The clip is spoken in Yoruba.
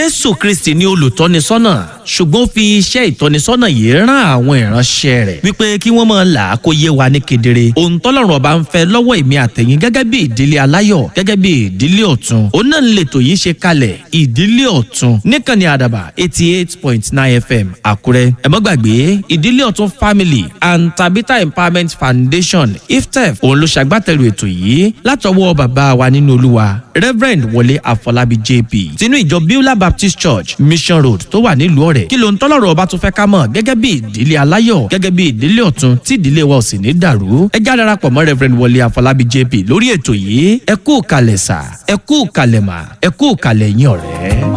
jésù kristi ni olùtọ́nisọ́nà ṣùgbọ́n ó fi iṣẹ́ ìtọ́nisọ́nà yìí rán àwọn ìránṣẹ́ rẹ̀ wípé kí wọ́n máa là á kó yé wa ní kedere ohun tọ́lọ́run ọba ń fẹ́ lọ́wọ́ èmi àtẹ̀yìn gẹ́gẹ́ bí ìdílé aláyọ̀ gẹ́gẹ́ bí ìdílé ọ̀tun òun náà ń lètò yìí ṣe kalẹ̀ ìdílé ọ̀tun níkànnì àdàbà eighty eight point nine fm àkúrẹ́ ẹ má gbàgbé ìdílé ọ̀tun family and tabitha empowerment foundation iftef òun ló ṣàgbátẹrù ètò yìí látọwọ́ bàbá wa nínú olúwa reverend wọlé àfọlábí jp tinú ìjọ beulah baptist church mission road tó wà nílùú ọ̀rẹ́ kí ló ń tọ́lọ́rọ̀ ọba tó fẹ́ ká mọ̀ gẹ́gẹ́ bí ìdílé aláyọ̀ gẹ́gẹ́ bí ìdílé ọ̀tun tí ìdílé wa ò sì ní dàrú ẹ já darapọ̀ mọ́ reverend wọlé àfọlábí jp lórí ètò yìí ẹ kú kalẹ̀ sà ẹ kú kalẹ̀ mà ẹ kú kalẹ̀ yín ọ̀rẹ́.